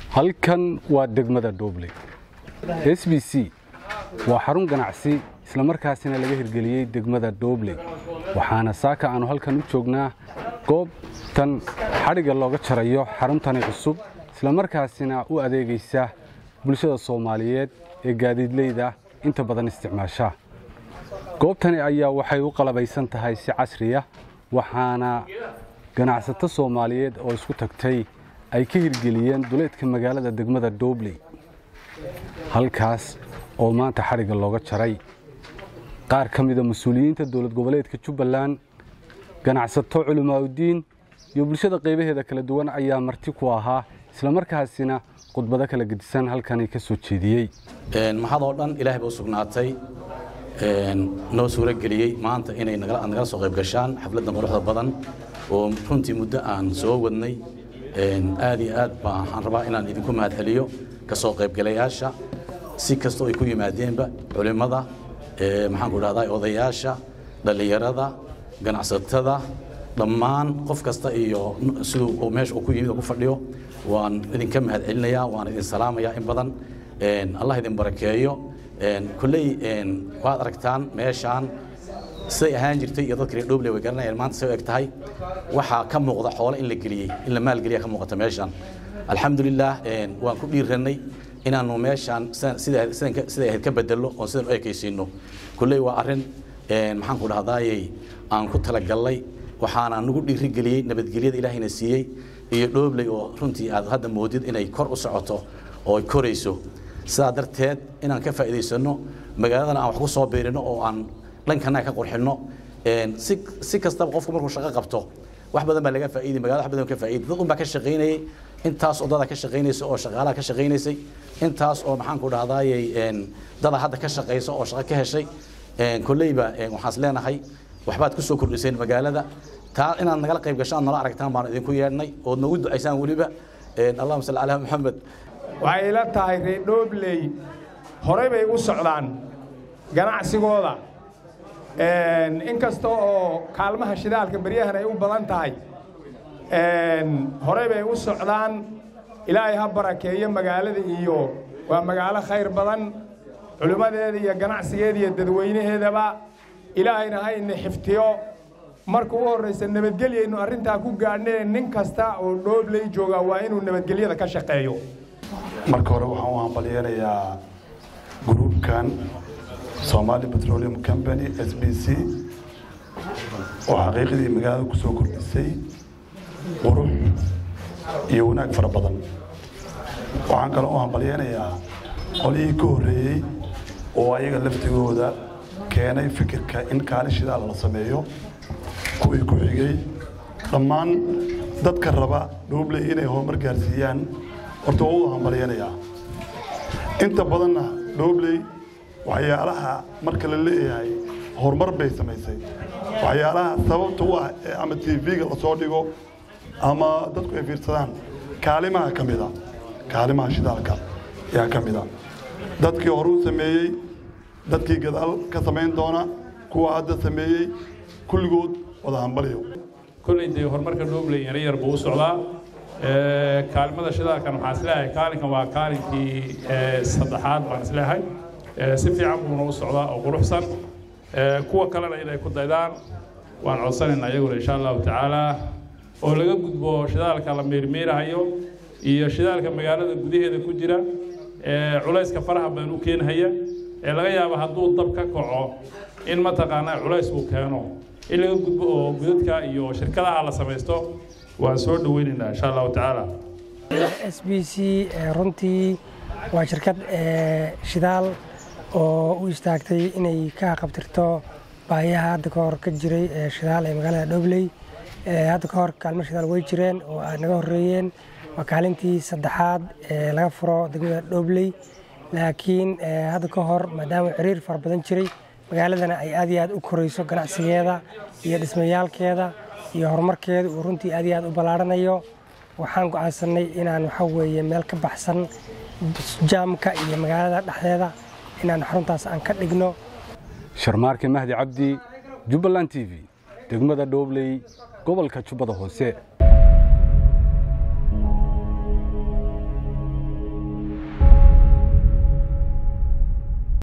halkan waa degmada dhobley s b c waa xarun ganacsi islamarkaasina laga hirgeliyey degmada dhobley waxaana saaka aanu halkan u joognaa goobtan xadhigga looga jarayo xaruntani cusub islamarkaasina u adeegaysa bulshada soomaaliyeed ee gaadiidleyda inta badan isticmaasha goobtani ayaa waxay u qalabaysan tahay si casriya waxaana ganacsato soomaaliyeed oo isku tagtay ay ka hirgeliyeen duleedka magaalada degmada dhobley halkaas oo maanta xadhigga looga jaray qaar ka mida mas-uuliyiinta dowlad goboleedka jubbaland ganacsato culimaauddiin iyo bulshada qaybaheeda kala duwan ayaa marti ku ahaa islamarkaasina khudbado kala gedisan halkani ka soo jeediyey maxadoo dhan ilaahay ba u sugnaatay noo suuro geliyey maanta inay nagala soo qayb gashaan xafladdan quruxda badan oo runtii muddo aan soo wadnay aad iyo aad baa waxaan rabaa inaan idinku mahad celiyo ka soo qaybgalayaasha si kastoo ay ku yimaadeenba culimmada maxaan ku dhahdaa odayaasha dhallinyarada ganacsatada dhammaan qof kasta iyo siduu meesha uu ku yimid oo ku fadhiyo waan idinka mahad celinayaa waan idin salaamayaa in badan allah idin barakeeyo kolley waad aragtaan meeshaan siday ahaan jirtay iyo dadka reer dhoble way garanayaan maanta say u eg tahay waxaa ka muuqda xoolo in la geliyey in la maalgeliya ka muuqata meeshaan alxamdulilah waan ku dhiirannay inaannu meeshaan siday ahayd ka bedello oon sidan u ekaysiino kolley waa arrin maxaan ku dhahdaayey aan ku talagallay waxaana nagu dhiirigeliyey nabadgelyada ilaahayna siiyey iyo dhoobley oo runtii aad hadda moodid inay kor u socoto oo ay korayso sidaa darteed inaan ka faa'iidaysanno magaaladana aan wax ku soo biirino oo aan dhankana ka qurxinno si kastaba qofku markuu shaqo qabto wax badan baa laga faa'iiday magaalada wax badan ka faa'iiday dad un baa ka shaqaynayay intaas oo dada ka shaqaynaysa oo shaqaalaha ka shaqaynaysay intaas oo maxaan ku dhahdaayey dada hadda ka shaqaysa oo shaqo ka heshay kolleyba waxaan is leenahay waxbaad ku soo kordhiseen magaalada taa inaad nagala qayb gashaan nala aragtaan baan idinku yeedhnay ood nagu ducaysaan weliba allahuma salli calaa maxamed waxay ila tahay reer dhoobley horey bay u socdaan ganacsigooda inkasta oo kaalmaha shidaalka beryahan ay u badan tahay horey bay u socdaan ilaahay ha barakeeyo magaalada iyo waa magaalo khayr badan culimmadeeda iyo ganacsigeeda iyo dadweynaheedaba ilaahayna ha ina xiftiyo marka u horraysa nabadgelyaynu arrintaa ku gaadhnee nin kasta oo dhoobley jooga waa inuu nabadgelyada ka shaqeeyo marka hore waxaan u hambalyeenayaa gruubkan somali petroleum company s b c oo xaqiiqadii magaalada ku soo kordhisay qurux iyo wanaag fara badan waxaan kaloo u hambalyeenayaa qolihii ka horreeyey oo ayaga laftigooda keenay fikirka in kaalin shidaal la sameeyo kuwii ku xigay dhammaan dadka raba dhoobley inay horumar gaarsiiyaan horta waa u hambalyeenayaa inta badanna dhoobley waxyaalaha marka la leeyahay horumar bay samaysay waxyaalaha sababta u ah ee ama tv-ga lasoo dhigo ama dadku ay fiirsadaan kaalimaha ka mida kaalimaha shidaalka ayaa ka mida dadkii hore u sameeyey dadkii gadaal ka samayn doona kuwa hadda sameeyey kulligood wada hambalyo kolley dee horumarka dhoobley yar yar buu u socdaa kaalmada shidaalkan waxaan isleeyahay kaalinkan waa kaalinkii saddexaad baan isleeyahay si fiican buuna u socdaa oo quruxsan kuwa kalena inay ku daydaan waan codsanaynaa iyaguna insha allahu tacaala oo laga gudbo shidaalka la meermeerahayo iyo shidaalka magaalada gudaheeda ku jira ee culayska faraha badan u keenhaya ee laga yaabo hadduu dab ka kaco in mataqaanaa culays uu keeno in laga gudbo oo gudadka iyo shirkadaha la samaysto waan soo dhaweynaynaa insha allahu tacaala s b c runtii waa shirkad shidaal oo u istaagtay inay ka qabtirto baahiyaha hadda ka hor ka jiray shidaal ee magaalada dhobley hadda ka hor kaalmo shidaal way jireen oo ay naga horreeyeen waa kaalintii saddexaad ee laga furo degmada dhobley laakiin hadda ka hor maadaama xiriir fara badan jiray magaaladana ay aad iyo aad u korayso ganacsigeeda iyo dhismayaalkeeda iyo horumarkeeda uu runtii aad iyo aad u ballaarhanayo waxaan go'aansanay inaan waxa weeye meel ka baxsan jaamka iyo magaalada dhexdeeda inaan xaruntaas aan ka dhigno sharmaarke mahdi cabdi jubbaland t v degmada dhoobley gobolka jubbada hoose